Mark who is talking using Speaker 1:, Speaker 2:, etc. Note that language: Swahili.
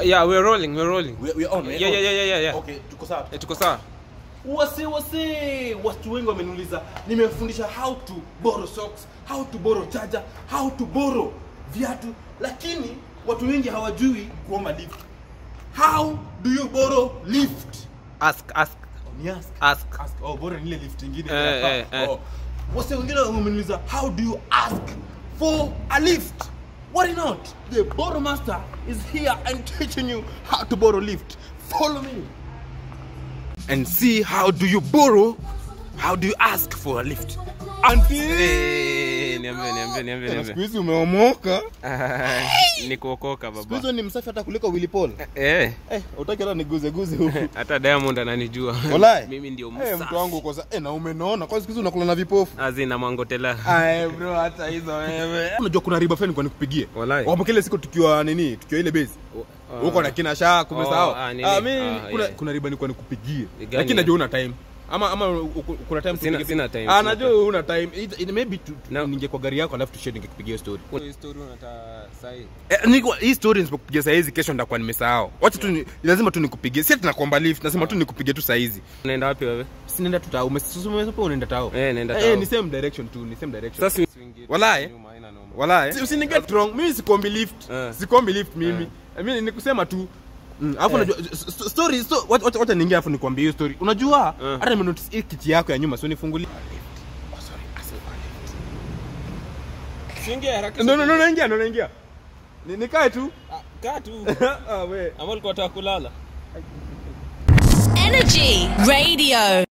Speaker 1: Yeah, we're rolling, we're rolling.
Speaker 2: We, we on, we
Speaker 1: Yeah,
Speaker 2: on.
Speaker 1: yeah, yeah, yeah, yeah, yeah.
Speaker 2: Okay, tuko sawa.
Speaker 1: Eh, tuko sawa.
Speaker 2: Wase wase, watu wengi wameniuliza, nimefundisha how to borrow socks, how to borrow charger, how to borrow viatu, lakini watu wengi hawajui kuomba lift. How do you borrow lift?
Speaker 1: Ask, ask,
Speaker 2: Ni ask.
Speaker 1: ask.
Speaker 2: Ask. Oh, bora ni ile lift ingine.
Speaker 1: Eh, eh, eh.
Speaker 2: Oh. Wase wengine wameniuliza, how do you ask for a lift? Worry not. The borrow master is here and teaching you how to borrow lift. Follow me. And see how do you borrow, how do you ask for a lift. Auntie.
Speaker 1: Eh, niambie, niambie, niambie,
Speaker 2: Siku
Speaker 1: niambie.
Speaker 2: hizi umeomoka.
Speaker 1: Ah, Ni kuokoka
Speaker 2: Siku
Speaker 1: baba.
Speaker 2: hizo ni msafi hata kuliko Willy Paul.
Speaker 1: Eh,
Speaker 2: Eh, utaki hata niguze guze huku.
Speaker 1: hata Diamond ananijua.
Speaker 2: Walai.
Speaker 1: Mimi ndio
Speaker 2: Eh,
Speaker 1: msafi.
Speaker 2: mtu wangu uko sa eh, na umenaona kwa siku hizi unakula na vipofu.
Speaker 1: Azina mwangotela.
Speaker 2: Aye bro, hata hizo wewe. Unajua kuna riba fulani kwa nikupigie.
Speaker 1: Walai.
Speaker 2: Wapo kile siku tukiwa nini? Tukiwa ile base. Huko na kina Shaa kumesahau.
Speaker 1: Oh, ah, nini?
Speaker 2: Ah, mimi
Speaker 1: Ah,
Speaker 2: kuna
Speaker 1: yeah.
Speaker 2: kuna riba nilikuwa nikupigie.
Speaker 1: Gani
Speaker 2: Lakini
Speaker 1: ya?
Speaker 2: najua una time. Ama ama uku- kuna time
Speaker 1: Sina-
Speaker 2: tupige-
Speaker 1: sina time,
Speaker 2: Ah,
Speaker 1: sina
Speaker 2: najua una time. It, it maybe tu, tu,
Speaker 1: No.
Speaker 2: ninge kwa gari yako alafu tushare ningekupigia story.
Speaker 1: Kuna story unataka sahi.
Speaker 2: Eh, niko hii story nisipokupigia saa hizi kesho nitakuwa nimesahau. Wacha tu ni- lazima tu nikupigie. Si ati nakuomba lift, nasema tu nikupigie tu saa hizi.
Speaker 1: Unaenda wapi wewe?
Speaker 2: Si nenda tu tao. Umesema unaenda tao.
Speaker 1: Eh, naenda
Speaker 2: Eh,
Speaker 1: tao.
Speaker 2: ni same direction tu, ni same direction.
Speaker 1: Sasa usiingie
Speaker 2: Walai.
Speaker 1: nyuma, haina noma.
Speaker 2: Walai. Si- Usiniget wrong. Mimi sikuombi lift.
Speaker 1: Eh.
Speaker 2: Sikuombi lift mimi. Mimi ni kusema tu Mm, alafu
Speaker 1: Eh.
Speaker 2: unajua s- s- story sto, wacha wacha- wacha niingie alafu nikwambie hiyo story. Unajua
Speaker 1: Eh.
Speaker 2: hata nimenotice hii kiti yako ya nyuma sio nifungulie.
Speaker 1: Usiingie haraka.
Speaker 2: No no no naingia no naingia. Ni- Nikae tu.
Speaker 1: Ah, Kaa tu.
Speaker 2: Ah we.
Speaker 1: Ama ulikuwa unataka kulala?
Speaker 3: Energy Radio.